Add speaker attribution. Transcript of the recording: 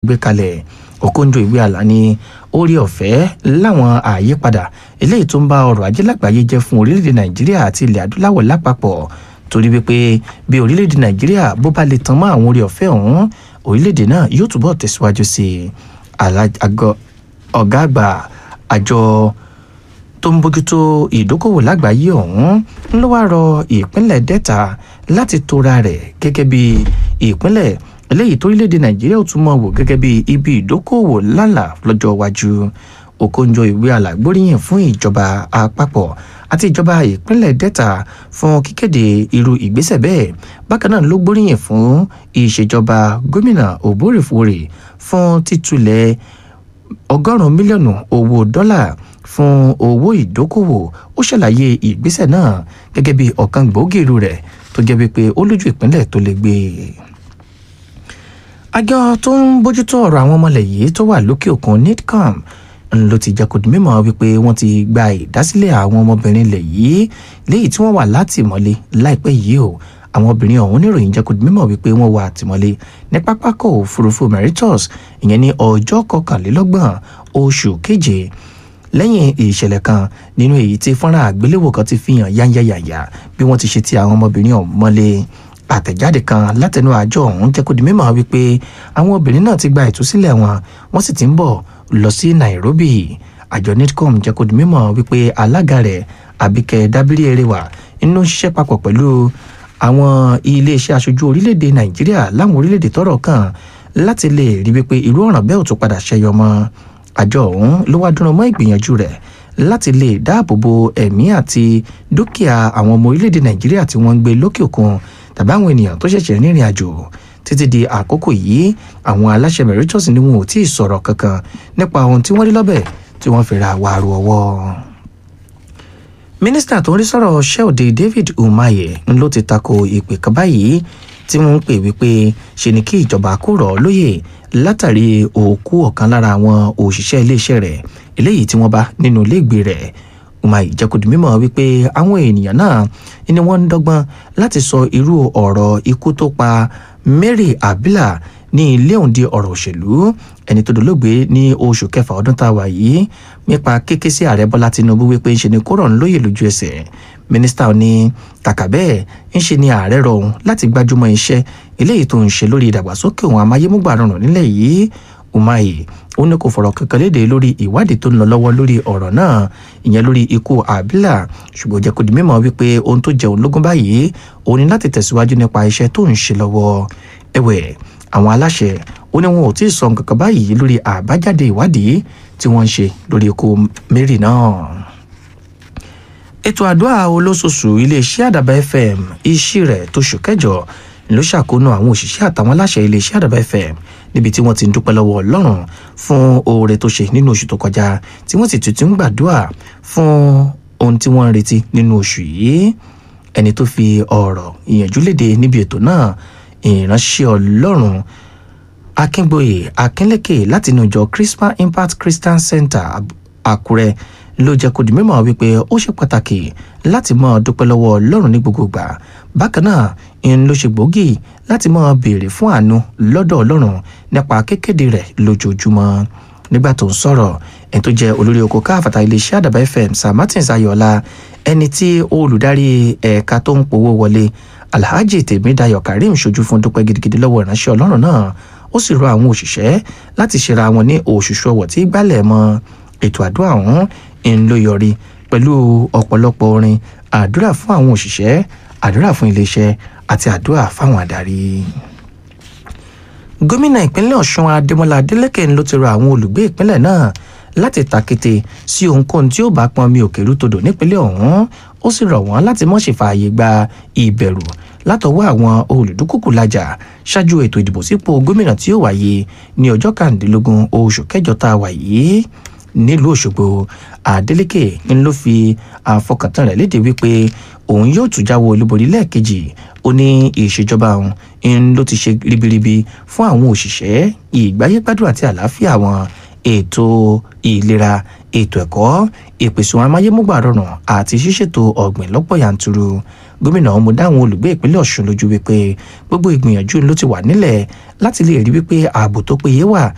Speaker 1: gbé kalẹ̀ Okonjo Iweala ní orí ọ̀fẹ́ láwọn àyípadà eléyìí tó ń bá ọrọ̀ ajé lágbàáyé jẹ́ fún orílẹ̀-èdè Nàìjíríà àti ilẹ̀ adúláwọ̀ lápapọ̀ torí wípé bí orílẹ̀-èdè Nàìjíríà bó bá lè tán mọ́ àwọn orí ọ̀fẹ́ ọ̀hún orílẹ̀-èdè náà yóò túbọ̀ tẹ̀síwájú sí i ọ̀gá àgbà àjọ tó ń bójútó ìdókòwò lágbàáyé ọ̀hún ló wá rọ ìpínlẹ̀ Delta láti tora rẹ̀ gẹ́gẹ́ bí ìpínlẹ̀ eléyìí torílẹ̀-èdè Nàìjíríà ò tún mọ̀ wò gẹ́gẹ́ bí ibi ìdókòwò lálà lọ́jọ́ iwájú Okonjo Iweala gbóríyìn fún ìjọba àpapọ̀ àti ìjọba ìpínlẹ̀ Delta fún kíkéde irú ìgbésẹ̀ bẹ́ẹ̀ bákan náà ló gbóríyìn fún ìṣèjọba gómìnà Òbórèfórè fún títúlẹ̀ ọgọ́rùn-ún mílíọ̀nù owó dọ́là fún owó ìdókòwò ó ṣàlàyé ìgbésẹ̀ náà gẹ́gẹ́ bí ọ̀kan gbòógì irú rẹ̀ tó jẹ́ wípé ó lójú ìpínlẹ̀ tó lè gbé e. àjọ tó ń bójútó ọ̀rọ̀ àwọn ọmọlẹ̀ yìí tó wà lókè òkun nidcom ló ti jẹ́ kó di mímọ̀ wípé wọ́n ti gba ìdásílẹ̀ àwọn ọmọbìnrin ilẹ̀ yìí léyìí tí wọ́n wà látìmọ́lé láìpẹ́ yìí o àwọn obìnrin ọ̀hún níròyìn jẹ́ kó di mímọ̀ wípé wọ́n wà àtìmọ́lé ní pápákọ̀ òfurufú Mauritius ìyẹn ní ọjọ́ kọkànlélọ́gbọ̀n oṣù keje lẹ́yìn ìṣẹ̀lẹ̀ kan nínú èyí tí fọ́nrán àgbéléwò kan ti fi hàn yányáyàyà bí wọ́n ti ṣe ti àwọn ọmọbìnrin ọ̀hún mọ́lé àtẹ̀jáde kan látẹnu àjọ ọ̀hún jẹ́ kó di mímọ̀ wípé àwọn obìnrin náà ti gba ìtúsílẹ̀ wọn wọ́n sì ti ń bọ̀ lọ sí Nairobi àjọ nidcom jẹ́ kó di mímọ̀ wípé alága rẹ̀ Àbíkẹ́ Dábírí Ẹrẹwà inú ṣiṣẹ́ papọ̀ pẹ̀lú àwọn iléeṣẹ́ aṣojú orílẹ̀-èdè Nàìjíríà láwọn orílẹ̀-èdè tọ́rọ̀ kàn láti lè rí wípé irú ọ̀ràn bẹ́ẹ̀ ò tún padà ṣẹyọ mọ́ àjọ ọ̀hún ló wá dúró mọ́ ìgbìyànjú rẹ̀ láti lè dáàbò bo ẹ̀mí àti dúkìá àwọn ọmọ orílẹ̀-èdè Nàìjíríà tí wọ́n ń gbé lókè òkun tàbí àwọn ènìyàn tó ṣẹ̀ṣẹ̀ rìnrìn àjò títí di àkókò yìí àwọn aláṣẹ Mauritius ni wọn ò tí ì sọ̀rọ̀ kankan nípa ohun tí wọ́n rí lọ́bẹ̀ tí wọ́n fi ra wàrú ọwọ́ mínísítà tó ń rí sọ̀rọ̀ ṣẹ́òde David Umahi ló ti tako ìpè kan báyìí tí wọ́n ń pè wípé ṣe ni kí ìjọba kó rọ̀ ọ́ lóyè látàrí òkú ọ̀kan lára àwọn òṣìṣẹ́ iléeṣẹ́ rẹ̀ eléyìí tí wọ́n bá nínú iléègbé rẹ̀ Umahi jẹ́ kó di mímọ̀ wípé àwọn ènìyàn náà ni wọ́n ń dọ́gbọ́n láti sọ irú ọ̀rọ̀ ikú tó pa Mary Abila ní ilé òun di ọ̀rọ̀ òṣèlú ẹni tó dolóògbé ní oṣù kẹfà ọdún tá a wà yìí nípa kéké sí ààrẹ Bọ́lá Tinubu wípé ń ṣe ni kó rọ̀ ń lóyè lójú ẹsẹ̀ mínísítà ní kàkà bẹ́ẹ̀ ń ṣe ni ààrẹ rọ̀ òun láti gbájúmọ́ iṣẹ́ eléyìí tó ń ṣe lórí ìdàgbàsókè òun amáyémúgbà rọrùn nílẹ̀ yìí Umahi ó ní kò fọ̀rọ̀ kankan léde lórí ìwádìí tó ń lọ lọ́wọ́ lórí ọ̀rọ̀ náà ìyẹn lórí ikú Abila ṣùgbọ́n jẹ́ kó di mímọ̀ wípé ohun tó jẹun lógún báyìí òun ni láti tẹ̀síwájú nípa iṣẹ́ tó ń ṣe lọ́wọ́ ẹ̀wẹ̀ àwọn aláṣẹ ó ní wọn ò tí ì sọ nǹkan kan báyìí lórí àbájáde ìwádìí tí wọ́n ń ṣe lórí ikú Mary náà ètò àdúrà olóṣooṣù iléeṣẹ́ àdàbà fm iṣẹ́ rẹ̀ tó ṣù kẹjọ ló ṣàkóónú àwọn òṣìṣẹ́ àtàwọn aláṣẹ iléeṣẹ́ àdàbà fm níbi tí wọ́n ti ń dúpẹ́ lọ́wọ́ ọlọ́run fún oore tó ṣe nínú oṣù tó kọjá tí wọ́n sì tuntun ń gbàdúrà fún ohun tí wọ́n ń retí nínú oṣù yìí ẹni tó fi ọ̀rọ̀ ìyànjú léde níbi ètò náà ìránṣẹ́ ọlọ́run akíngbòye akínlékè láti inú ìjọ Christmas Impact Christian Center àkúrẹ́ ló jẹ́ kó di mímọ̀ wípé ó ṣe pàtàkì láti máa dúpẹ́ lọ́wọ́ ọlọ́run ní gbogbo ìgbà bákan náà ń ló ṣe gbòógì láti máa béèrè fún àánú lọ́dọ̀ ọlọ́run nípa kékéde rẹ̀ lójoojúmọ́ nígbà tó ń sọ̀rọ̀ ẹni tó jẹ́ olórí oko káfàtà iléeṣẹ́ àdàbà fm sir martins ayọ̀ọ́lá ẹni tí olùdarí ẹ̀ka tó ń powó wọlé alhaji tèmídayọ̀ karim ṣojú fún dúpẹ́ gidigidi lọ́wọ́ ìránṣẹ́ ọlọ́run náà ó sì rọ àwọn òṣìṣẹ́ láti ṣera wọn ní òṣùṣù ọwọ̀ tí gbálẹ̀ mọ́ ètò àdúrà ọ̀hún ń ló yọrí pẹ̀lú ọ̀pọ̀lọpọ̀ orin àdúrà fún àwọn òṣìṣẹ́ àdúrà fún iléeṣẹ́ àti àdúrà fáwọn adarí. gómìnà ìpínlẹ̀ ọ̀ṣun adémọlá adélèké ló ti rọ àwọn olùgbé ìpínlẹ̀ náà láti tàkété sí ohunkóhun tí ó bá pọn mi òkèrú todò nípínlẹ̀ ọ̀hún ó sì rọ̀ wọ́n láti mọ̀ ṣe fààyè gba ìbẹ̀rù látọwọ́ àwọn olùdúkùkù lajà ṣáájú ètò ìdìbò sípò gómìnà tí ó wáyé ní ọjọ́ kàndínlógún oṣù kẹjọ tá a wà yìí nílùú òṣogbo adeleke ń ló fi àfọkàntán rẹ̀ léde wípé òun yóò tún jáwọ́ olúborí lẹ́ẹ̀kejì ó ní ìṣèjọba òun ń ló ti ṣe ribiribi fún àwọn òṣìṣẹ́ ìgbáyégbádùn àti àlàáfíà wọn ètò ìlera ètò ẹ̀kọ́ ìpèsè ohun amáyémúgbà rọrùn àti ṣíṣètò ọ̀gbìn lọ́pọ̀ yanturu gómìnà ọmọ dáhùn olùgbé ìpínlẹ̀ ọ̀ṣun lójú wípé gbogbo ìgbìyànjú ló ti wà nílẹ̀ láti lè rí wípé ààbò tó péye wà